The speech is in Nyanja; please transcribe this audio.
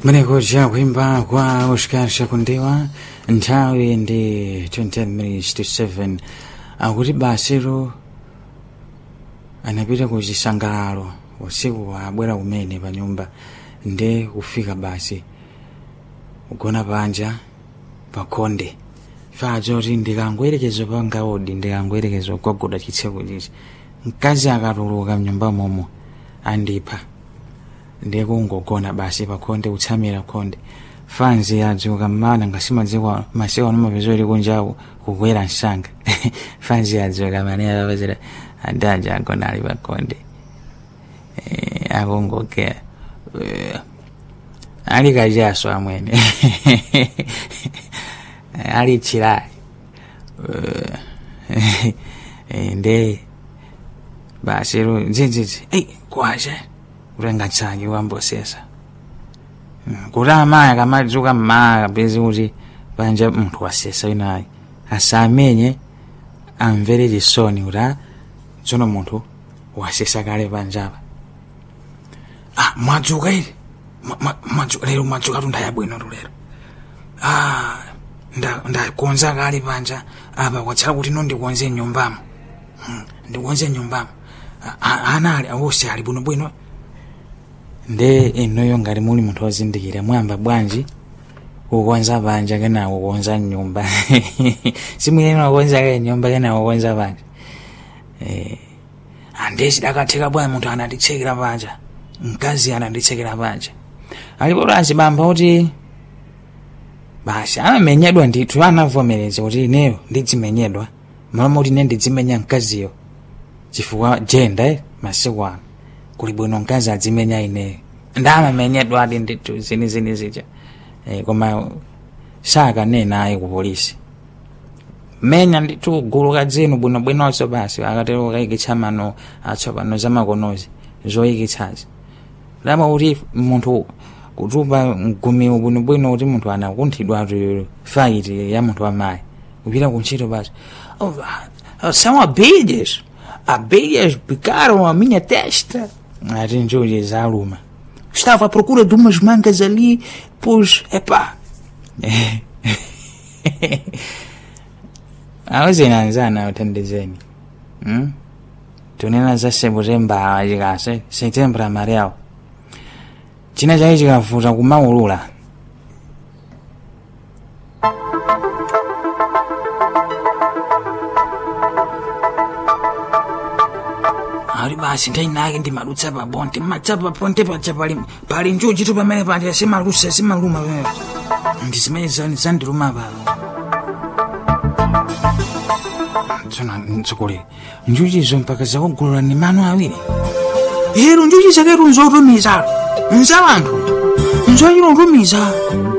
mwenekuja kuimba kwa Oscar Shakundiwa nthawi ndi 20 minutes to 7 akuti basiro anapita ku chisangalalo usiku abwera kumene pa nyumba nde kufika basi kugona panja pakhonde fadzoti ndikangwerekezo pangaodi ndikangwerekezo kwagoda chitseko chichi mkazi akatuluka mnyumba momo andipha ndikungogona basi pakhonde kutsamira khonde fanzi yadzuka mmana ngasimadzikwa masiku ano mapeza kuti kunjaku kukwera msanga fanzi yadzuka manera papazira adaja agona ali pakhonde Eh, akungogera Eh, ali kachaso amwene ali chilali Eh, nde basi ro dzidzidzi ei kwacha kutenga tsaki wambosesa Mm, kuti amayi akamadzuka mmaa kapezi kuti panja munthu wasesa winayi asamenye amvere chisoni kuti a tsono munthu wasesa kale panjapa ah mwadzuka iri Mwa- mwa- mwadzuka lero mwadzuka tu ndayabwino tu lero ah nda- ndakonza kale panja apa kwatsala kuti no ndikonze nyumbamo Hmm, ndikonze nyumbamo A- a- ana ali awose ali bwinobwino nde inoyo ngati muli munthu wozindikira mwamba bwanji kukonza panja kena kukonza nyumba simuyena kukonza ke nyumba kena kukonza panja eh andesi dakatheka bwanji munthu ananditsekera panja mkazi ananditsekera panja alipo azibamba kuti basi amamenyedwa ndithu anavomereza kuti ineyo ndidzimenyedwa maloma kuti ine ndidzimenya mkaziyo chifukwa jenda eh, masiku ano kuli bwino mkazi adzimenya ineyo ndamamenyedwa ati ndithu zinizini zija eh, koma sakanena ayi ku polisi menya ndithu gulu kadzinu bwinobwinonso basi akatero kayikitsa mano atsopano zamakonozi zoyikitsazi lama kuti munthu kutupa mgumiwo bwinobwino kuti munthu anakunthidwa tu faiti ya munthu amayi kupita kuntchito basi Oh, ah, são abelhas abelhas picaram a minha testa ati njuchi zaluma estava à procura de umas mangas ali pois epá auzinanzana uthandizeni hmm? tunena za sebo zembawa chikase setembro amarelo china chake chikavuta kumaulula ali basi ndainake ndimadutsa pabonte madza paponte paja pali pali njuchi tu pamene panja simalusa simaluma pamene ndi zimene zani zandiluma pano tsona mtsogoleri njuchizo mpaka zakugulula ni mano awiri ero njuchi zaketu nzotumiza nza wanthu nzochilontumiza